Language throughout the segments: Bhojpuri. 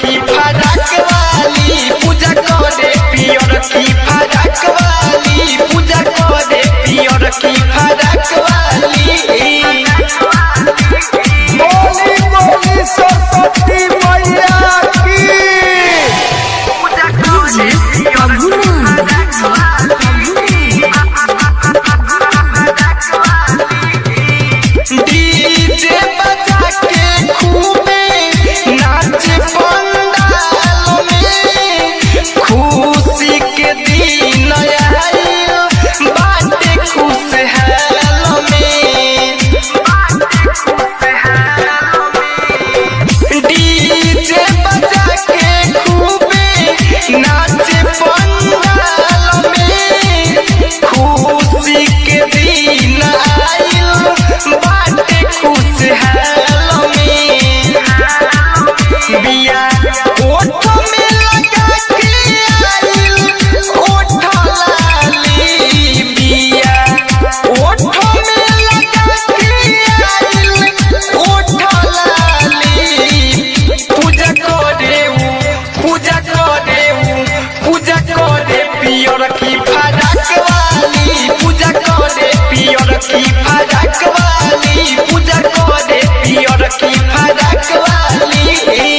की फराक वाली पूजा करे पियर की फराक वाली पूजा करे पियर की फराक वाली बोली बोली सरस्वती मैया की डीजे बजा के खूबे नाच पंडाल में खुशी के दिन आइल बाटे खुशहाल में डीजे बजा के खूबे नाच पंडाल में खुशी के दिन आइल बाटे खुशहाल में बिया ओठ में लगा के आइल ओठ लाली बिया ओठ में लगा के आइल ओठ लाली पूजा करे उ पूजा करे उ पूजा करे पियर की फराक वाली पूजा करे पियर की फराक वाली पूजा करे पियर की फराक वाली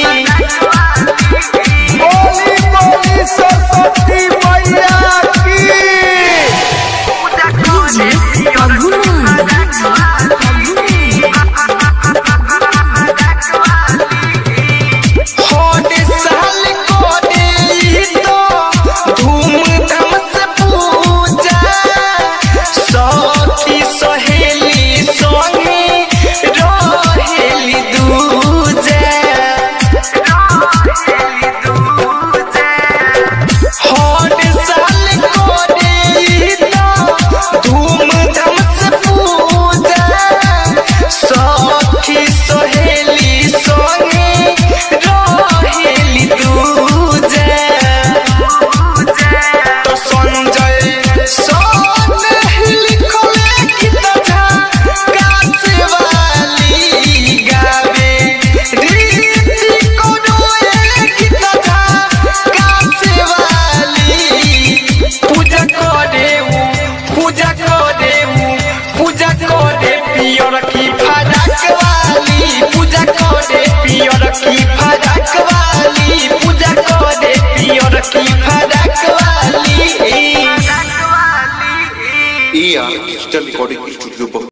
बोली बोली सरस्वती मैया की हर साल करे ई तो धूमधाम से पूजा सखी सहेली संगे रहेली दूजा हर साल करे ई तो धूमधाम से पूजा सखी सहेली संगे रहेली दूजा तो संजय सोन लिखले कितना काश वाली गावे रीति कोनो एक कितना काश वाली पूजा करे उ पूजा करे उ पूजा करे पियर की फराक वाली पूजा करे पियर की फराक वाली पूजा करे पियर की फराक वाली AR Digital Recording Studio